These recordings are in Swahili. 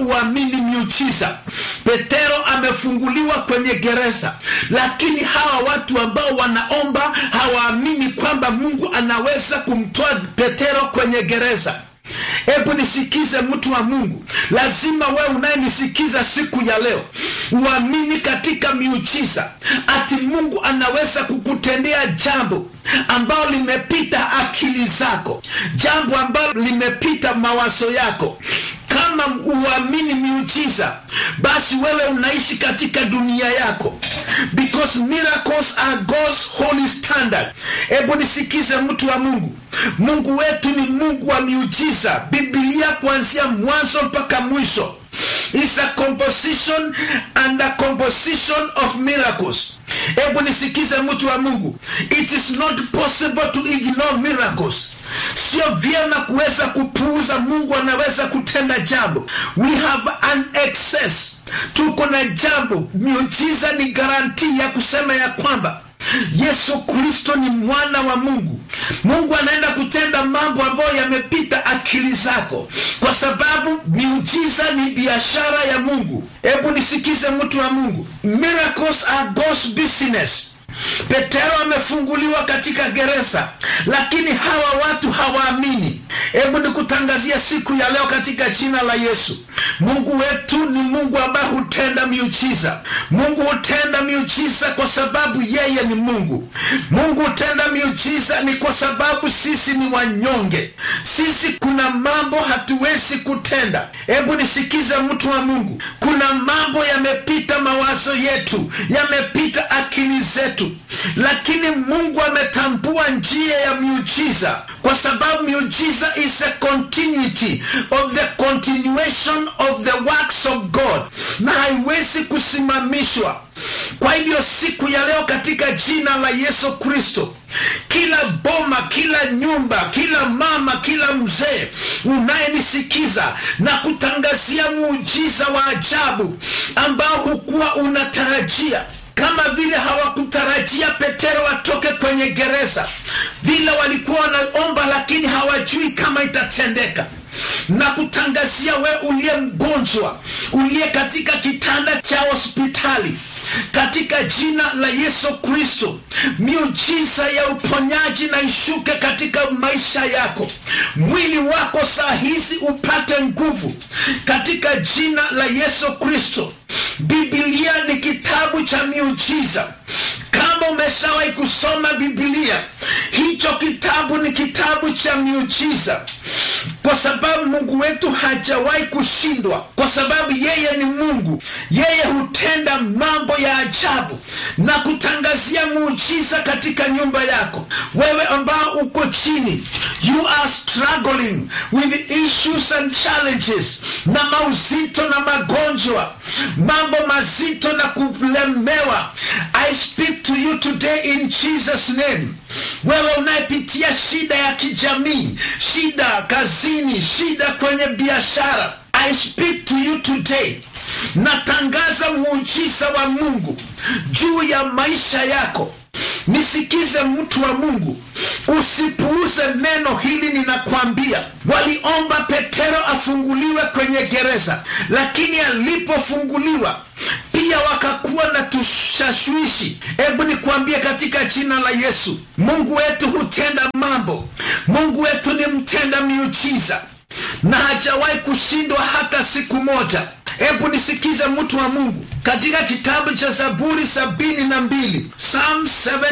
uamini miujiza petero amefunguliwa kwenye gereza lakini hawa watu ambao wanaomba hawaamini kwamba mungu anaweza kumtoa petero kwenye gereza hebu nisikize mtu wa mungu lazima wewe unayenisikiza siku ya leo uamini katika miujiza ati mungu anaweza kukutendea jambo ambalo limepita akili zako jambo ambalo limepita mawazo yako kama uamini miujiza basi wewe unaishi katika dunia yako because miracles are God's holy standard hebu nisikize mtu wa mungu mungu wetu ni mungu wa miujiza bibilia kuanzia mwanzo mpaka mwisho is a composition and a composition of miracles hebu nisikize mtu wa mungu it is not possible to ignore miracles sio vyema kuweza kupuuza mungu anaweza kutenda jambo we have an excess tuko na jambo miujiza ni garantii ya kusema ya kwamba yesu kristo ni mwana wa mungu mungu anaenda kutenda mambo ambayo yamepita akili zako kwa sababu miujiza ni biashara ya mungu hebu nisikize mtu wa mungu miracles are God's business petero amefunguliwa katika gereza lakini hawa watu hawaamini hebu nikutangazia siku ya leo katika jina la yesu mungu wetu ni mungu ambaye hutenda miujiza mungu hutenda miujiza kwa sababu yeye ni mungu mungu hutenda miujiza ni kwa sababu sisi ni wanyonge sisi kuna mambo hatuwezi kutenda hebu nisikize mtu wa mungu kuna mambo yamepita mawazo yetu yamepita akili zetu lakini mungu ametambua njia ya miujiza kwa sababu miujiza is a continuity of the continuation of the works of god na haiwezi kusimamishwa kwa hivyo siku ya leo katika jina la yesu kristo kila boma kila nyumba kila mama kila mzee unayenisikiza na kutangazia muujiza wa ajabu ambao hukuwa unatarajia kama vile hawakutarajia petero atoke kwenye gereza vile walikuwa wanaomba lakini hawajui kama itatendeka na kutangazia we uliye mgonjwa uliye katika kitanda cha hospitali katika jina la yesu kristo miujiza ya uponyaji na ishuke katika maisha yako mwili wako saa hizi upate nguvu katika jina la yesu kristo bibilia ni kitabu cha miujiza kama umeshawahi kusoma bibilia hicho kitabu ni kitabu cha miujiza kwa sababu mungu wetu hajawahi kushindwa kwa sababu yeye ni mungu yeye hutenda mambo ya ajabu na kutangazia muujiza katika nyumba yako wewe ambao uko chini you are struggling with issues and challenges na mauzito na magonjwa mambo mazito na kulemewa i speak to you today in jesus name wewe unayepitia shida ya kijamii shida kazini shida kwenye biashara i speak to you today natangaza muujiza wa mungu juu ya maisha yako nisikize mtu wa mungu usipuuze neno hili ninakwambia waliomba petero afunguliwe kwenye gereza lakini alipofunguliwa pia wakakuwa na tushashwishi hebu nikwambie katika jina la yesu mungu wetu hutenda mambo mungu wetu ni mtenda miujiza na hajawahi kushindwa hata siku moja hebu nisikize mtu wa mungu katika kitabu cha zaburi sabini na mbili psalm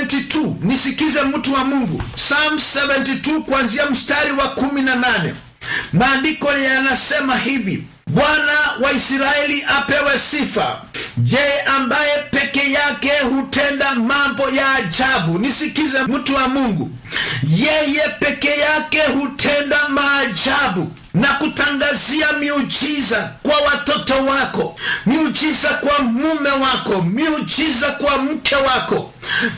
72 nisikize mtu wa mungu psalm 72 kuanzia mstari wa kumi na nane maandiko yanasema hivi bwana wa israeli apewe sifa je ambaye peke yake hutenda mambo ya ajabu nisikize mtu wa mungu yeye peke yake hutenda maajabu na kutangazia miujiza kwa watoto wako miujiza kwa mume wako miujiza kwa mke wako